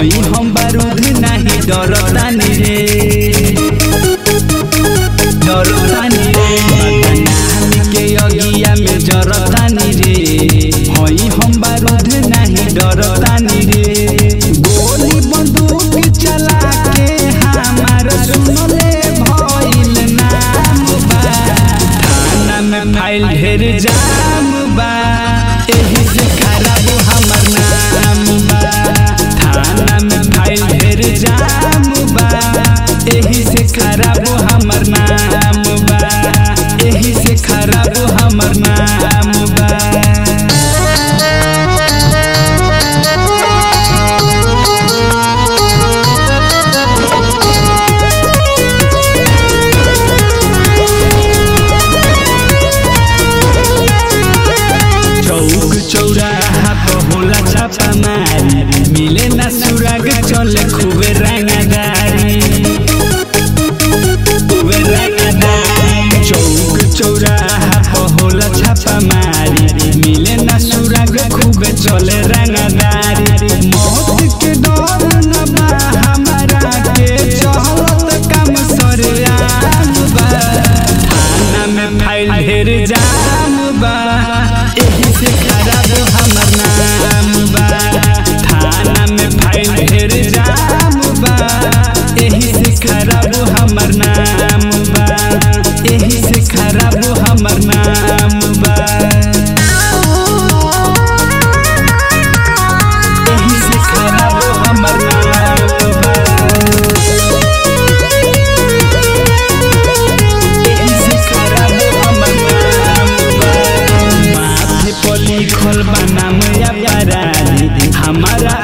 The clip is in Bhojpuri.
हई हम बारूद नहीं डरतानी रे डरतानी रे बदनाम के अगिया में जरतानी रे हई हम बारूद नहीं डरतानी रे गोली बंदूक चला के हमार सुनले भइल नाम बा थाना में फाइल ढेर जाम बा एही से खराब हमर नाम बा थाना में फाइल ढेर जाम बा एही से खराब हमर नाम बा एही से खराब हमर नाम बा चौक चौराहा पर होला छापा मारी मिले ना सुराग चले खूबे रंगदारी खूबे रंगदारी चौक चौराहा पर होला छापा मारी मिले ना सुराग खूबे चले रंगदारी मौत के डर न बा हमारा के चलत काम सरेआम बा थाना में फाइल ढेर जाम बा एही से खराब हमर नाम बा थाना में फाइल ढेर जाम बा एही से खराब हमर नाम बा एही से खराब हमर नाम बा एही से खराब हमर नाम बा एही से खराब हमर नाम बा माथे पर लिखल बा नाम अपराधी हमारा